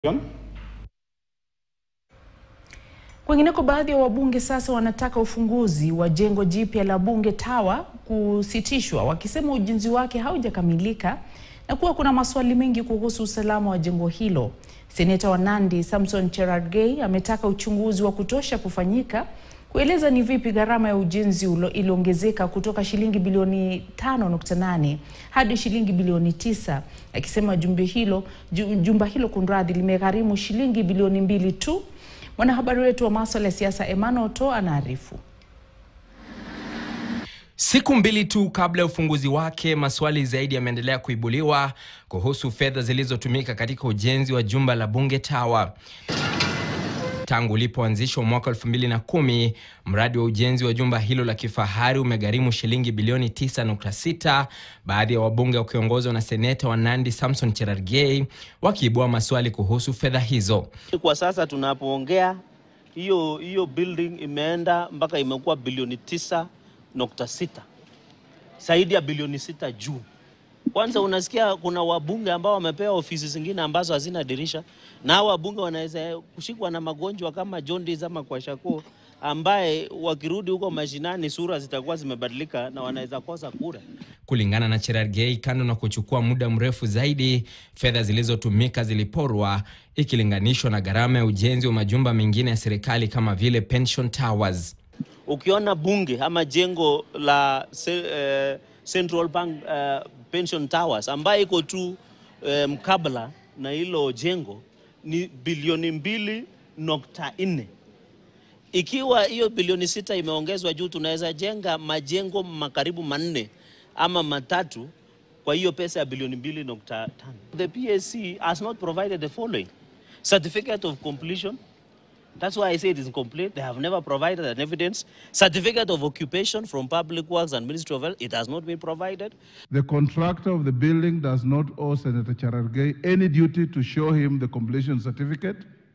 Kwingineko, baadhi ya wabunge sasa wanataka ufunguzi wa jengo jipya la Bunge Tower kusitishwa, wakisema ujenzi wake haujakamilika na kuwa kuna maswali mengi kuhusu usalama wa jengo hilo. Seneta wa Nandi Samson Cherargei ametaka uchunguzi wa kutosha kufanyika kueleza ni vipi gharama ya ujenzi ulo iliongezeka kutoka shilingi bilioni 5.8 hadi shilingi bilioni 9, akisema jumba hilo, ju- jumba hilo kunradhi, limegharimu shilingi bilioni mbili tu. Mwanahabari wetu wa masuala ya siasa Emmanuel To anaarifu. Siku mbili tu kabla ya ufunguzi wake, maswali zaidi yameendelea kuibuliwa kuhusu fedha zilizotumika katika ujenzi wa jumba la Bunge Tower. Tangu ulipoanzishwa mwaka 2010, mradi wa ujenzi wa jumba hilo la kifahari umegharimu shilingi bilioni 9.6, baadhi ya wabunge wakiongozwa na seneta wa Nandi Samson Cherargei wakiibua maswali kuhusu fedha hizo. Kwa sasa tunapoongea hiyo hiyo building imeenda mpaka imekuwa bilioni tisa nukta sita zaidi ya bilioni sita juu. Kwanza unasikia kuna wabunge ambao wamepewa ofisi zingine ambazo hazina dirisha, na hao wabunge wanaweza kushikwa na magonjwa kama jaundice ama kwashako, ambaye wakirudi huko mashinani sura zitakuwa zimebadilika na wanaweza kosa kura. Kulingana na Cherargei, kando na kuchukua muda mrefu zaidi, fedha zilizotumika ziliporwa ikilinganishwa na gharama ya ujenzi wa majumba mengine ya serikali kama vile pension towers. Ukiona bunge ama jengo la se, eh, Central Bank eh, Pension Towers ambayo iko tu eh, mkabala na hilo jengo ni bilioni mbili nukta nne. Ikiwa hiyo bilioni sita imeongezwa juu, tunaweza jenga majengo makaribu manne ama matatu kwa hiyo pesa ya bilioni mbili nukta tano. The PSC has not provided the following certificate of completion That's why I say it is incomplete. They have never provided an evidence. Certificate of occupation from Public Works and Ministry of Health, it has not been provided. The contractor of the building does not owe Senator Charargei any duty to show him the completion certificate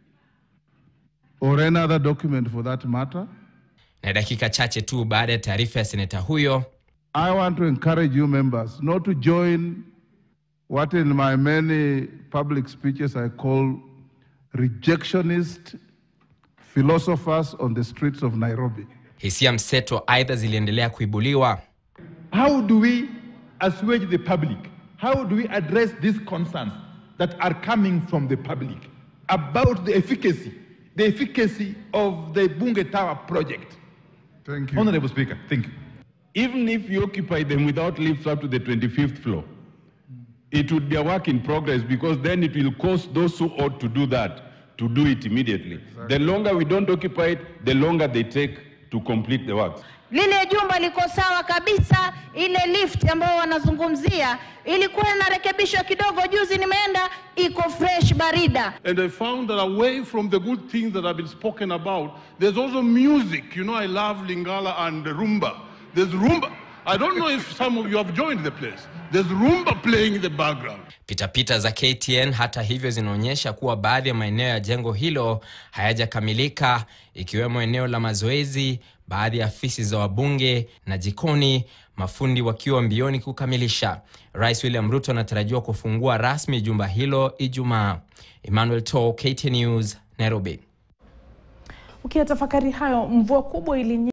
or any other document for that matter. Na dakika chache tu baada ya taarifa ya seneta huyo, I want to encourage you members not to join what in my many public speeches I call rejectionist philosophers on the streets of Nairobi. hisia mseto aidha ziliendelea kuibuliwa. How do we assuage the public? How do we address these concerns that are coming from the public about the efficacy, the efficacy of the Bunge Tower project? Thank you. Honorable Speaker, thank you. Even if you occupy them without lifts up to the 25th floor, it would be a work in progress because then it will cost those who ought to do that to do it immediately. The longer we don't occupy it, the longer they take to complete the works. Lile jumba liko sawa kabisa. Ile lift ambayo wanazungumzia ilikuwa inarekebishwa kidogo, juzi nimeenda, iko fresh barida. And I found that away from the good things that have been spoken about, there's also music. You know, I love Lingala and Rumba. There's Rumba. I don't know if some of you have joined the place. There's Rumba playing in the background. Pitapita za KTN hata hivyo zinaonyesha kuwa baadhi ya maeneo ya jengo hilo hayajakamilika ikiwemo eneo la mazoezi, baadhi ya afisi za wabunge na jikoni, mafundi wakiwa mbioni kukamilisha. Rais William Ruto anatarajiwa kufungua rasmi jumba hilo Ijumaa. Emmanuel To, KTN News, Nairobi. Ukiyatafakari hayo, mvua kubwa ili